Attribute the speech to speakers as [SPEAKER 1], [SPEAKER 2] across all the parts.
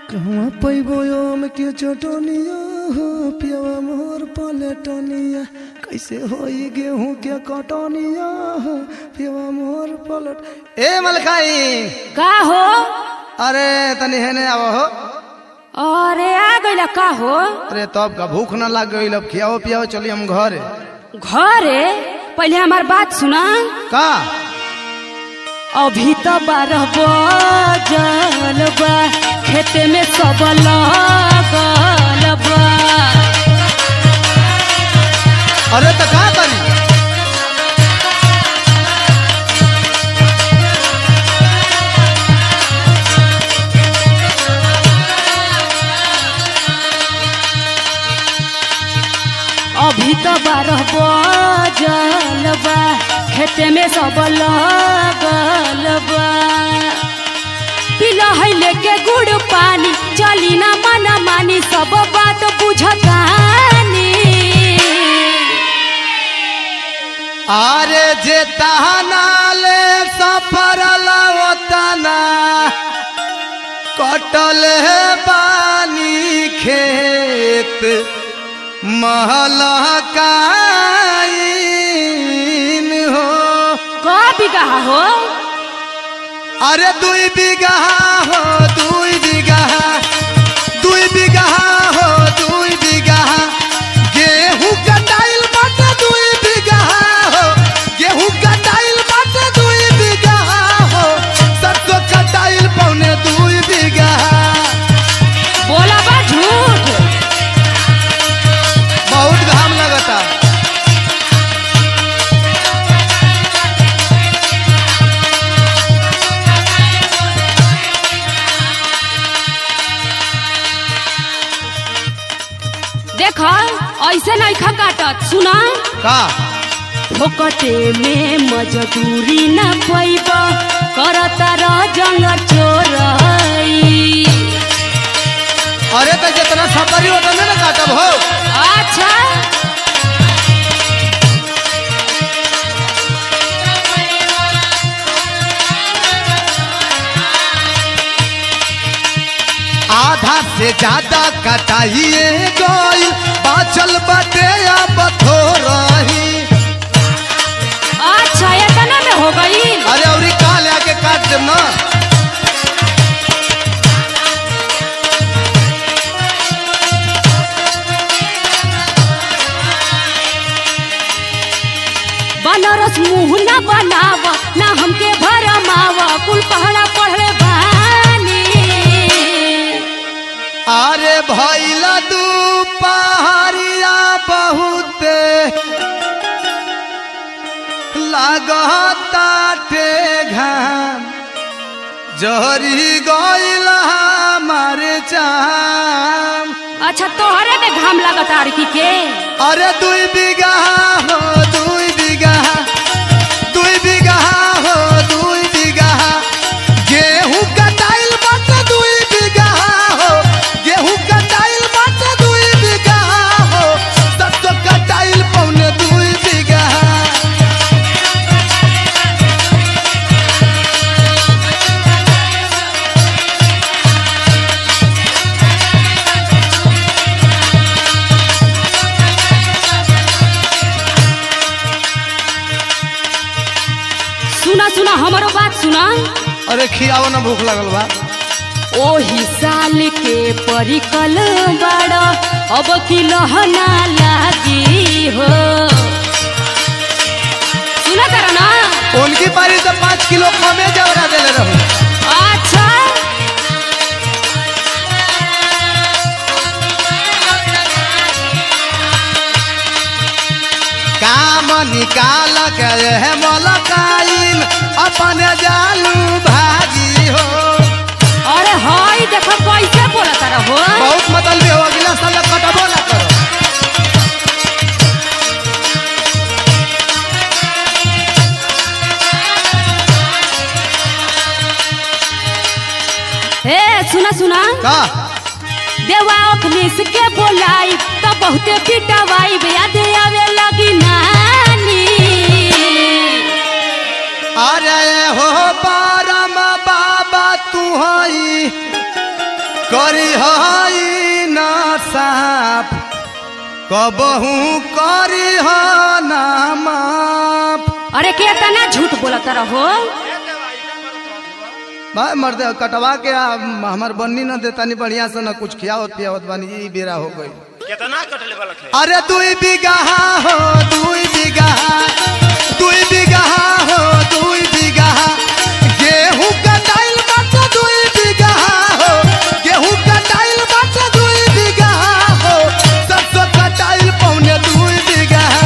[SPEAKER 1] कहवा पैबो आम के चटनिया हो पियवा मोर पलटनिया कैसे होई गेहूं के कटनिया हो पियवा मोर पलट ए मलकाई
[SPEAKER 2] का हो
[SPEAKER 1] अरे तनी हेने आव हो
[SPEAKER 2] अरे आ गइला का हो
[SPEAKER 1] अरे तब का भूख ना लग गई अब खियाओ पियाओ चली हम घरे
[SPEAKER 2] घरे पहले हमार बात सुना
[SPEAKER 1] का
[SPEAKER 2] अभी तो बारह बजल बा खेते में सब लगल बा
[SPEAKER 1] अरे तो का करी
[SPEAKER 2] अभी तो बारह बजल बा खेते में सब लगल बा पिला है लेके गुड़ पानी चली ना मना मानी सब बात बुझतानी
[SPEAKER 1] अरे जे तहनाले सफर लवतना कटल है पानी खेत महलकाइन हो
[SPEAKER 2] का बिगहा हो
[SPEAKER 1] अरे दुई बीघा हो दुई बीघा दुई बीघा हो दुई बीघा गेहूं कटाइल बाटे दुई बीघा हो गेहूं कटाइल बाटे दुई बीघा हो सरसों कटाइल पौने दुई बीघा
[SPEAKER 2] बोला बा झूठ
[SPEAKER 1] बहुत घाम लगता
[SPEAKER 2] देख ऐसे नहीं खा काटत सुना
[SPEAKER 1] का
[SPEAKER 2] फोकटे में मजदूरी न पैब करता रह जंग चोरई
[SPEAKER 1] अरे तो जितना सफरी होता ना काटब हो
[SPEAKER 2] अच्छा
[SPEAKER 1] आधा से ज्यादा कटाइए गई बाचल बटे अब थोरही
[SPEAKER 2] अच्छा इतना में हो गई
[SPEAKER 1] अरे औरी काल आके काट देम ना
[SPEAKER 2] बनारस मुंह न बनाव ना हमके भरमाव कुल पहड़ा पढ़ले बानी
[SPEAKER 1] अरे भैला दू पहाड़िया बहुते लागताटे घाम जहरी गइल हमारे चाम
[SPEAKER 2] अच्छा तोहरे में घाम लगत आरकी के
[SPEAKER 1] अरे दुई बीघा हो दुई बीघा दुई बीघा हो दुई बीघा गेहूं कटाइल बाटे दुई बीघा हो गेहूं कटाइल बाटे दुई बीघा हो सरसों कटाइल पौने दुई बीघा
[SPEAKER 2] सुना सुना हमारो बात सुना
[SPEAKER 1] अरे खियाओ ना भूख लगल बा
[SPEAKER 2] ओही साल के परिकल बड़ अब की लहना लागी हो सुना तारा ना
[SPEAKER 1] उनकी पारी से पाँच किलो कमे जवरा देले रहू
[SPEAKER 2] अच्छा
[SPEAKER 1] काम निकाल के है मलकाइन अपने जालू भागी हो
[SPEAKER 2] अरे हाय देखो कैसे बोला तारा हो
[SPEAKER 1] बहुत मतलब हो अगला साल कटबो ना करो
[SPEAKER 2] ए सुना सुना
[SPEAKER 1] का
[SPEAKER 2] देवा अखनीस के बोलाई तो बहुते पिटवाई याद आवे लगी नानी
[SPEAKER 1] अरे हो परम बाबा तू हई करी हई ना साफ कबहू करी ह ना माफ
[SPEAKER 2] अरे केतना झूठ बोलत रहो
[SPEAKER 1] भाई मर्द कटवा के आ, हमार बन्नी न देता नहीं बढ़िया से न कुछ खियावत पियावत बानी ई बेरा हो गई
[SPEAKER 3] कितना कटले वाला थे
[SPEAKER 1] अरे दुई बिगहा हो दुई बिगहा दुई बिगहा हो दुई बिगहा गेहूं कटाइल बात दुई बिगहा हो गेहूं कटाइल बात दुई बिगहा हो सरसों कटाइल पौने दुई बिगहा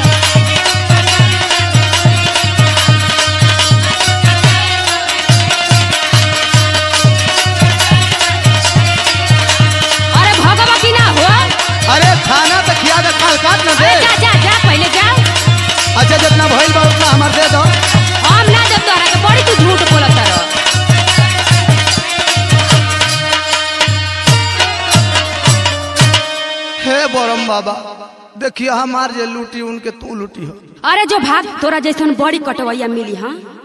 [SPEAKER 2] अरे भगवा की ना हो
[SPEAKER 1] अरे खाना तो खिया दे काल काट न दे
[SPEAKER 2] अरे जा जा जा पहले जा
[SPEAKER 1] अच्छा जितना भइल बा उतना हमार दे दो
[SPEAKER 2] हम ना जब तोरा के बड़ी तू झूठ बोलत रहो
[SPEAKER 1] हे बोरम बाबा देखिए हमार जे लूटी उनके तू लूटी हो
[SPEAKER 2] अरे जो भाग तोरा जैसन बड़ी कटवैया मिली हाँ